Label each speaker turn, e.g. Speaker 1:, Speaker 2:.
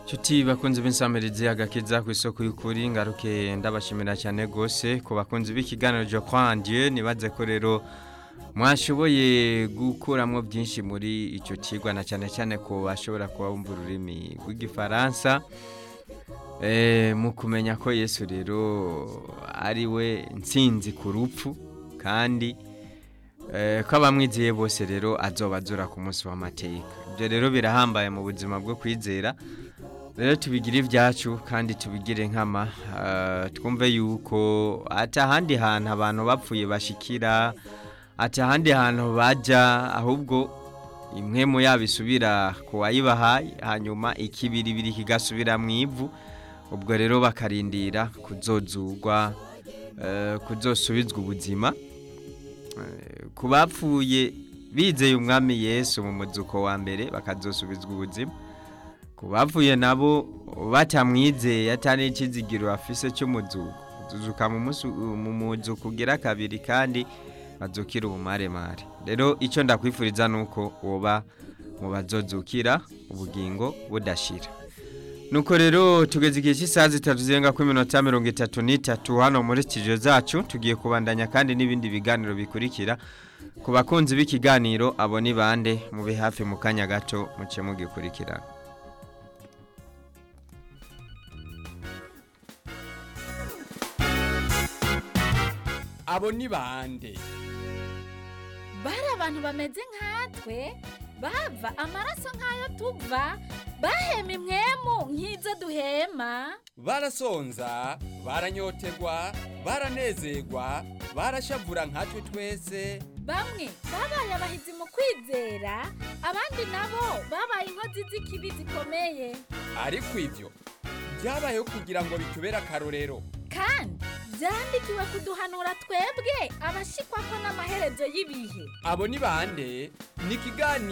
Speaker 1: Chuti bakunzi b'insamirizi agakiza ku isoko y'ukuri ngaruke ndabashimira cyane gose ku bakunzi b'ikiganiro jo kwandie nibaze ko rero mwashoboye gukuramwo byinshi muri icyo kigwa na cyane cyane ko bashobora kuba bumva ururimi rw'igifaransa eh mu kumenya ko Yesu rero ari we nsinzi ku rupfu kandi eh ko abamwiziye bose rero azobazura ku munsi w'amateka ibyo rero birahambaye mu buzima bwo kwizera rero tubigire ibyacu kandi tubigire nkama twumve yuko ati ahandi hantu abantu bapfuye bashikira ati ahandi hantu bajya ahubwo imwe mu yabo isubira ku wayibahaye hanyuma ikibiribiri kigasubira mu ivu ubwo rero bakarindira kuzozugwa kuzosubizwa ubuzima ku bapfuye bizeye umwami yesu mu muzuko wa mbere bakazosubizwa ubuzima ku bavuye nabo batamwizeye atari ikizigiro afise cy'umuzuko tuzuka mu muzuko ugira kabiri kandi bazukira ubumaremare rero icyo ndakwifuriza ni uko woba mu bazozukira ubugingo budashira nuko rero tugeze igihe cy'isaha zitatu zirenga kuri minota mirongo itatu n'itatu hano muri studio zacu tugiye kubandanya kandi n'ibindi biganiro bikurikira ku bakunzi b'ikiganiro abo ni bande mube hafi mu kanya gato muce mugikurikirana
Speaker 2: abo ni bande
Speaker 3: bari abantu bameze nkatwe bava amaraso nk'ayo tuva bahema imwemu nk'izo duhema
Speaker 2: barasonza baranyotegwa baranezerwa barashavura nkatwe twese
Speaker 3: bamwe babaye abahizi mu kwizera abandi nabo babaye inkozi z'ikibi zikomeye
Speaker 2: ariko ibyo byabayeho kugira ngo bitubere akarorero
Speaker 3: kandi byandikiwe kuduhanura twebwe abashikwa ko n'amaherezo y'ibihe
Speaker 2: abo ni bande ni ikiganiro